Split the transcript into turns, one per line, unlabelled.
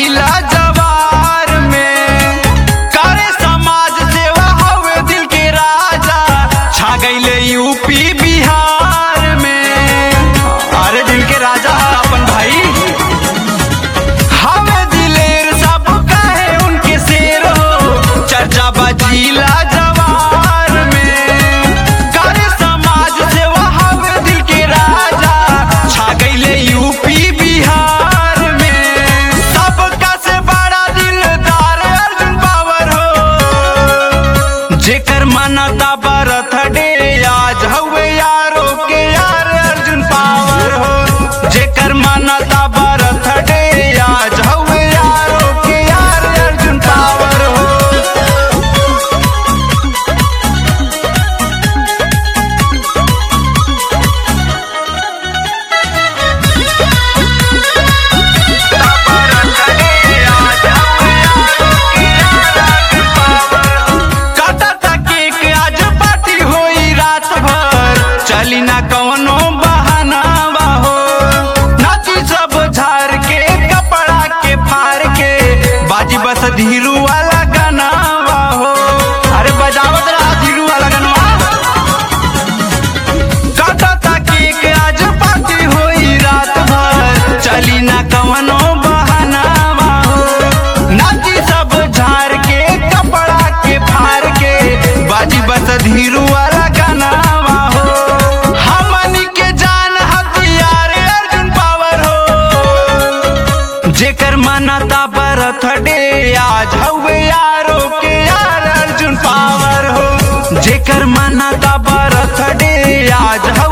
जिला जवार में करे समाज सेवा हवे दिल के राजा छा गईले यूपी बिहार में अरे दिल के राजा है अपन भाई हवे दिलेर सब कहे उनके शेर हो चर्चा बजीला जवार में करे समाज सेवा हवे दिल के राजा छा गईले यूपी बिहार में सबका से बड़ा दिलदार अर्जुन पावर हो जेकर मानता बरथ डे आज हवे यारो के यार अर्जुन पावर हो जेकर मानता बरथ डे आज हवे यारो के यार अर्जुन पावर हो काटा तके के आज पार्टी होई रात भर चली ना कवनो बहाना हो नाची सब झार के कपड़ा के फार के बाजी बस धीरू वाला गाना हो अरे बजावत रहा धीरू वाला गाना काटा ताकी के आज पार्टी होई रात भर चली ना कवनो बहाना हो नाची सब झार के कपड़ा के फार के बाजी बस धीरू वाला गाना हो हमनी के जान हथियार अर्जुन पावर हो जेकर मानता बरथ डे आज हवे यारो के यार अर्जुन पावर हो जेकर मानता बरथ डे आज